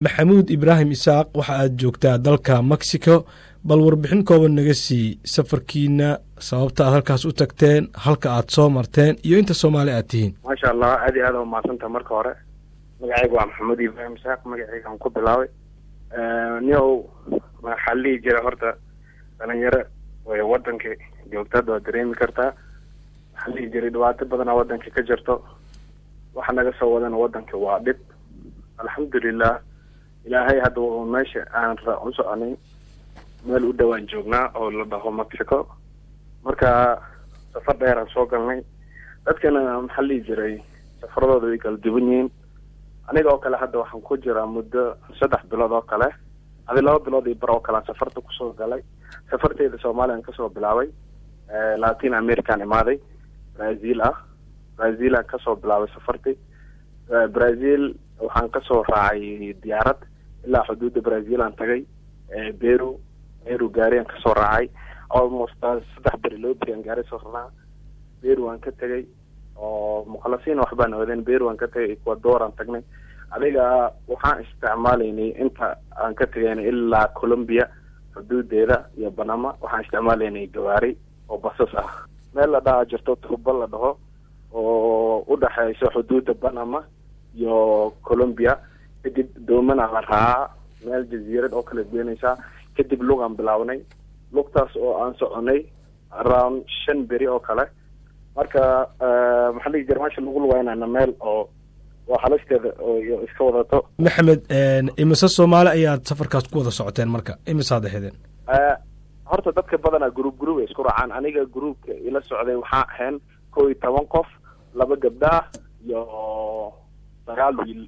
maxamuud ibraahim isaaq waxa aad joogtaa dalka mexico bal warbixin kooban naga sii safarkiina sababta aad halkaas u tagteen halka aad soo marteen iyo inta soomaali aad tihiin maasha allah aad iyo aad a umahadsanta marka hore magacayga waa maxamuud ibraahim isaaq magacayga aan ku bilaabay niow waxaa la dhihi jira horta dhalinyaro way wadanka joogtada waad dareemi kartaa waxaa la dhihi jiray dhibaato badanaa wadanka ka jirto waxa naga soo wadana wadanka waa dhib alxamdulilah ilaahay hadda meesha aan u soconay meel u dhowaan joognaa oo la dhaho mexico marka safar dheer aan soo galnay dadkana maxaa lihi jiray safaradooda way kala duwan yihiin aniga oo kale hadda waxaan ku jiraa muddo saddex bilood oo kale adi laba bilood iyo bar oo kale aan safarta kusoo galay safarteeda soomaaliyan kasoo bilaabay latin american imaaday brazil ah brazil aan kasoo bilaabay safarti brazil waxaan kasoo raacay diyaarad ilaa xuduudda brazil aan tagay beru beru gaari aan kasoo raacay almost saddex beri loo beri aan gaari soo rarnaa beru aan ka tegay oo mukhalasiina waxbaan oodeen beru aan ka tagay ecuador aan tagnay adiga waxaan isticmaalaynay inta aan ka tagaynay ilaa colombia xuduudeeda iyo banama waxaan isticmaalaynay gawaari oo basas ah meel la dhaha jirto tuuba la dhaho oo udhexeyso xuduudda banama iyo colombia kadib doomana la raacaa meel jaziirad oo kala geenaysaa kadib lugaan bilaabnay lugtaas oo aan soconay around shan beri oo kale marka maxaa lii jira meesha lagu lugeynana meel oo waa halisteeda oo iska wadato maxamed imise soomaali ayaad safarkaas ku wada socoteen marka imisaad ahedeen horta dadka badanaa group group ay isku raacaan aniga groupka ila socday waxaa ahayn kow iyo toban qof laba gabdhaah iyo sagaal wiil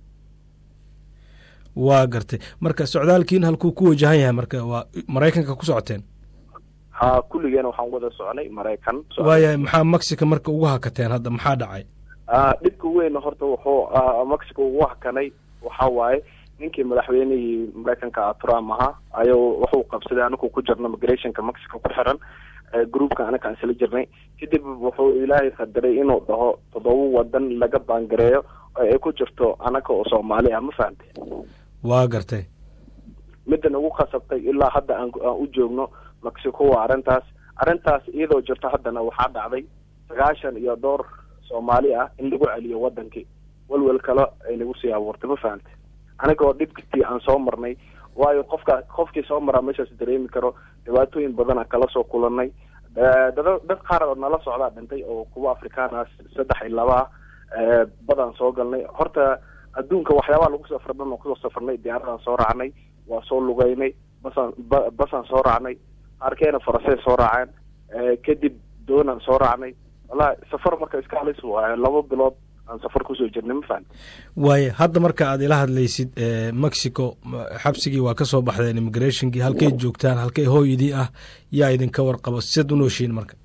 waa gartay marka socdaalkiin halkuu ku wajahan yahay marka waa maraykanka ku socoteen ha kulligeena waxaan wada soconay maraykan waayahay maxaa mexico marka ugu hakateen hadda maxaa dhacay dhibka weyn horta wuxuu mexico ugu hakanay waxa waaye ninkii madaxweynihii maraykanka trump ahaa ayuu wuxuu qabsaday anigu ku jirno migrationka mexico ku xiran groupka anaga aan isla jirnay kadib wuxuu ilaahay qadaray inuu dhaho toddoba wadan laga baangareeyo oo ay ku jirto anaga oo soomaali ah ma fahamte waa gartay middan ugu khasabtay ilaa hadda aan aan u joogno mexico waa arrintaas arrintaas iyadoo jirto haddana waxaa dhacday sagaashan iyo dhowr soomaali ah in lagu celiyo wadankii welwel kale ay nagu sii abuurtay ma fahamte aniga oo dhibkii aan soo marnay waayo qofka qofkii soo maraa meeshaas dareemi karo dhibaatooyin badanaa kala soo kulanay dada dad qaar oo nala socdaa dhintay oo kuwa afrikaan ah saddex iyo laba ah badaan soo galnay horta adduunka waxyaabaha lagu safra dhan oo kusoo safarnay diyaaradaan soo raacnay waa soo lugeynay basaan ba basaan soo raacnay qaarkeena farasey soo raaceen kadib doonaan soo raacnay wallahi safar marka iska halis waayo laba bilood aan safar kusoo jirnay ma fahan waaye hadda marka aad ila hadlaysid mexico xabsigii waa ka soo baxdeen immigrationkii halkay joogtaan halkay hooyadii ah yaa idinka warqabo siad u nooshiin marka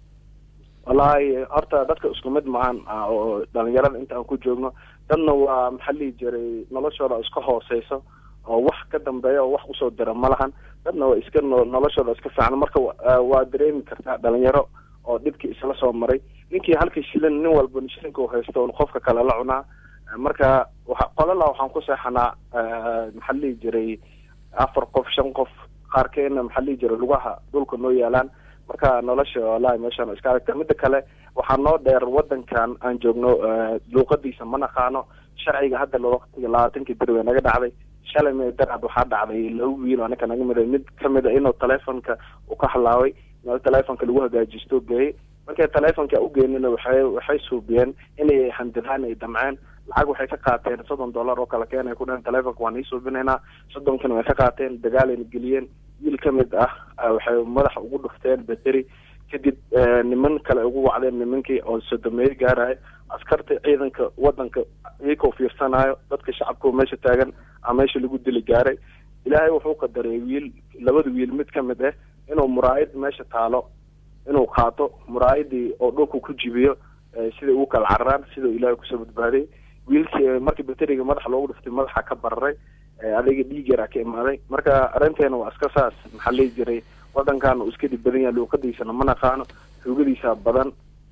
wallahi horta dadka isku mid maahan oo dhalinyarada inta aan ku joogno dadna waa maxaa lihi jiray noloshooda iska hooseyso oo wax ka dambeeya oo wax usoo dira ma lahan dadna waa iska noloshooda iska fiican marka waa dareemi kartaa dhalinyaro oo dhibkii isla soo maray ninkii halkii shilin nin walba shilinka u haysto on qofka kale la cunaa marka waa qolala waxaan ku seexanaa maxaa lihi jiray afar qof shan qof qaarkeena maxaa lihi jiray lugaha dhulka noo yaalaan marka nolosha wallahi meeshaan iska aragta midda kale waxaa noo dheer wadankan aan joogno luuqadiisa ma naqaano sharciga hadda waqtiga labaatankii beri way naga dhacday shalay me daraad waxaa dhacday laba wiil anaka naga mida mid kamid a inuu telefonka uu ka halaabay meel telefonka lagu hagaajisto geeyey markay telefonka ugeenina waxay waxay suubiyeen inay handadaan ay damceen lacag waxay ka qaateen soddon dollar oo kale keenay ku dhaheen telefonka waan ii suubinaynaa soddonkana way ka qaateen dagaalayna geliyeen wiil ka mid ah waxay madaxa ugu dhufteen bateri kadib niman kale ugu wacdeen nimankii oo sodomeeye gaaraya askarta ciidanka wadanka iyakoo fiirsanayo dadka shacabka meesha taagan a meesha lagu dili gaaray ilaahay wuxuu qadaray wiil labada wiil mid ka mid ah inuu muraayad meesha taalo inuu qaato muraayadii oo dhulka ku jibiyo siday ugu kala cararaan sidau ilaahay kusoo badbaaday wiilkii markii bateriga madaxa loogu dhuftay madaxa ka bararay adiga dhiig yaraa ka imaaday marka arrinteena waa iska saas maxaa lihi jiray wadankan uu iska dhib badan yahay luuqadiisana ma naqaano xoogadiisa badan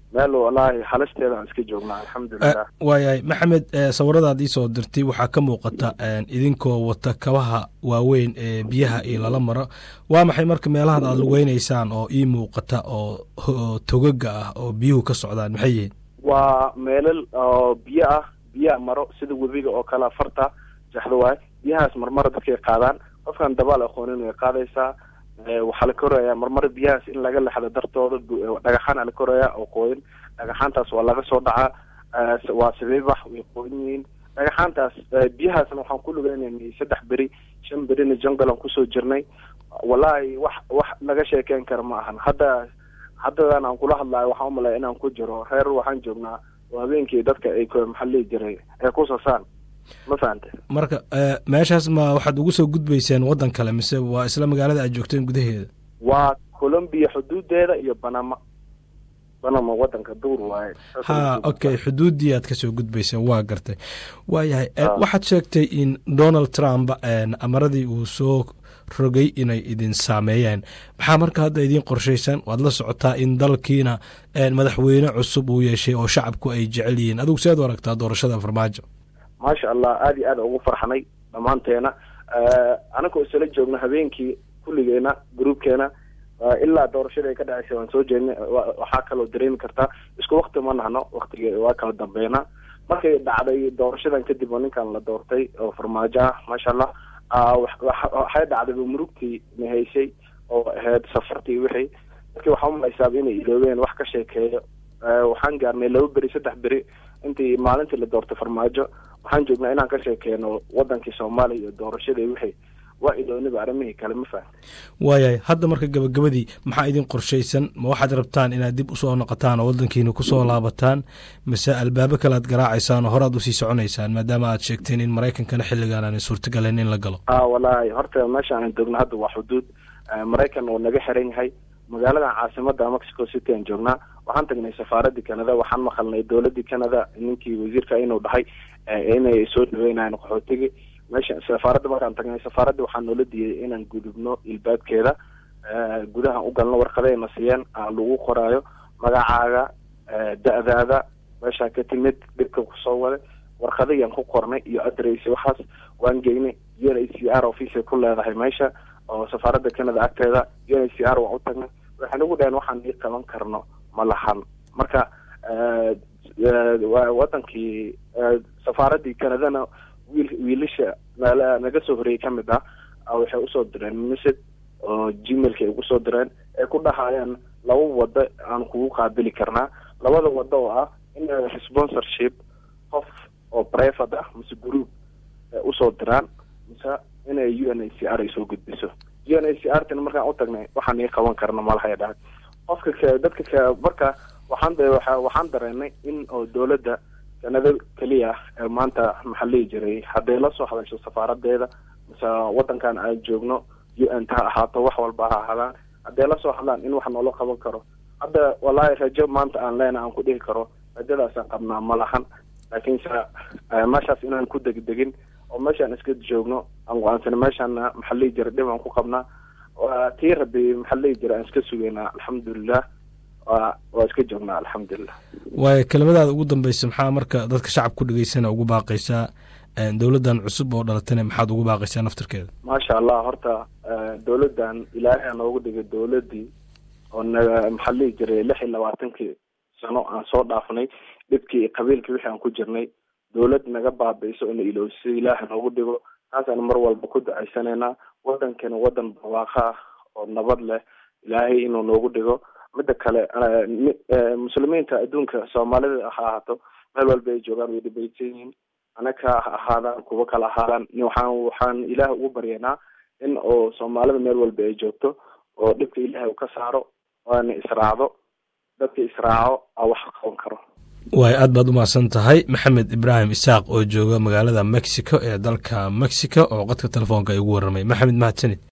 meel wallaahi halisteeda aan iska joognaa alxamdulilah waayahay maxamed sawiradaad iisoo dirtay waxaa ka muuqata idinkoo wata kabaha waaweyn ee biyaha iyo lala maro waa maxay marka meelahaad aad lugeynaysaan oo ii muuqata oo togaga ah oo biyuhu ka socdaan maxay yihiin waa meelal oo biyo ah biyaa maro sida webiga oo kale farta jaxdo waay biyahaas marmara dadkay qaadaan qofkaan dabaal aqoonin way qaadaysaa waxaa la korayaa marmar biyahaas in laga lexdo dartooda dhagaxaana la korayaa oo qooyin dhagaxaantaas waa laga soo dhacaa waa sabiibax way qooyin yihiin dhagaxaantaas biyahaasna waxaan ku lugeynay saddex beri shan berina jungle aan kusoo jirnay wallahi wax wax laga sheekeyn kara ma ahan hadda haddadan aan kula hadlayo waxaan umalaya inaan ku jiro reer waxaan joognaa oo habeenkii dadka ay maxaa lihi jiray ay ku sasaan ma fahante marka meeshaas ma waxaad ugu soo gudbayseen waddan kale mise waa isla magaalada aad joogteen gudaheeda waa colombia xuduudeeda iyo banama banama wadanka duur waaye ha okay xuduuddii aad kasoo gudbayseen waa gartay waayahay waxaad sheegtay in donald trump amaradii uu soo rogay inay idin saameeyeen maxaa marka hadda idiin qorshaysan waad la socotaa in dalkiina madaxweyne cusub uu yeeshay oo shacabku ay jecel yihiin adigu seed u aragtaa doorashada farmaajo maasha allah aada iyo aada ugu farxanay dhammaanteena anagoo isla joogno habeenkii kulligeena groupkeena ilaa doorashada ay ka dhaceysay waan soo jeednay waxaa kaloo dareemi kartaa isku wakti ma nahno waktiga waa kala dambeynaa markay dhacday doorashadan kadib oo ninkan la doortay oo farmaajo ah maasha allah waxay dhacday murugtii nahaysay oo ahayd safartii wixii dadkii waxaa umalaysaaba inay iloobeen wax ka sheekeeyo waxaan gaarnay laba beri saddex beri intii maalintii la doortay farmaajo waxaan joognaa inaan ka sheekeyno wadankii soomaaliya iyo doorashadii wixii waa ilooniba arrimihii kale ma fahm waayahay hadda marka gabagabadii maxaa idin qorshaysan ma waxaad rabtaan inaad dib usoo noqotaan oo waddankiina kusoo laabataan mise albaabo kale aad garaacaysaan oo horaad usii soconaysaan maadaama aad sheegteen in maraykankana xilligaan aanay suurtagalen in la galo a wallaahi horta meesha aan joogno hadda waa xuduud maraykan oo naga xiran yahay magaaladan caasimada mexico city aan joognaa waxaan tagnay safaaradii canada waxaan maqalnay dowladii canada ninkii wasiirka inuu dhahay inay soo dhaweynayan qaxootigii meesha safaaradda markaan tagnay safaaradda waxaa noola diiyay inaan gudubno ilbaabkeeda gudahan u galno warqadayna siiyeen aan lagu qoraayo magacaaga da-daada meeshaa ka timid dhibka kusoo waday warqadayaan ku qornay iyo adress waxaas waan geynay u n a c r office ku leedahay meesha oo safaaradda canada agteeda u n a c r waan u tagnay waxay nagu dhaheen waxaan ii qaban karno ma lahan marka wadankii safaaradii canadana wiil wiilasha naga soo horreeyey ka mid ah waxay usoo direen message oo gmailka ay ugu soo direen ay ku dhahayaan laba wado aan kugu qaabili karnaa labada wado oo ah in sponsorship qof oo private ah mise group usoo diraan mise inay u n a c r ay soo gudbiso u n a c r tina markaan u tagnay waxaan ii qaban karna malahay dhahay qofka k dadka k marka waxaan waxaan dareenay in oo dowladda canada keliya ee maanta maxaa lihi jiray hadday la soo hadasho safaaradeeda mise wadankan aan joogno u n ta ha ahaato wax walba ha ahaadaan hadday la soo hadlaan in wax noola qaban karo hadda wallaahi rajo maanta aan leena aan ku dhihi karo rajadaasaan qabnaa ma lahan laakiinse meeshaas inaan ku degdegin oo meeshaan iska joogno aan go-aansana meeshaana maxaa lihi jira dhib aan ku qabnaa tii rabi maxaa lihi jira aan iska sugeynaa alxamdulilah waa iska joognaa alxamdulilah waayo kelimadaada ugu dambeysa maxaa marka dadka shacab ku dhegeysana ugu baaqaysaa dowladdan cusub oo dhalatana maxaad ugu baaqaysaa naftarkeeda maasha allah horta dowladdan ilaahay noogu dhigay dowladdii oo na maxaa lihi jiray lix iyo labaatankii sano aan soo dhaafnay dhibkii qabiilkii wixii aan ku jirnay dowlad naga baabi'iso oo na iloosiyo ilaahay noogu dhigo taasaan mar walba ku ducaysanaynaa wadankana wadan barwaaqo ah oo nabad leh ilaahay inuu noogu dhigo midda kale muslimiinta adduunka soomaalida ha ahaato meel walba ay joogaan way dhibaysan yihiin anaka ha ahaadaan kuwo kala ahaadaan waxaan waxaan ilaah ugu baryaynaa in oo soomaalida meel walba ay joogto oo dhibka ilaahay uu ka saaro waana israacdo dadka israaco a wax qaban karo waay aad baad umahadsan tahay maxamed ibraahim isaaq oo jooga magaalada mexico ee dalka mexico oo qodka telefoonka ay ugu warramay maxamed mahadsanid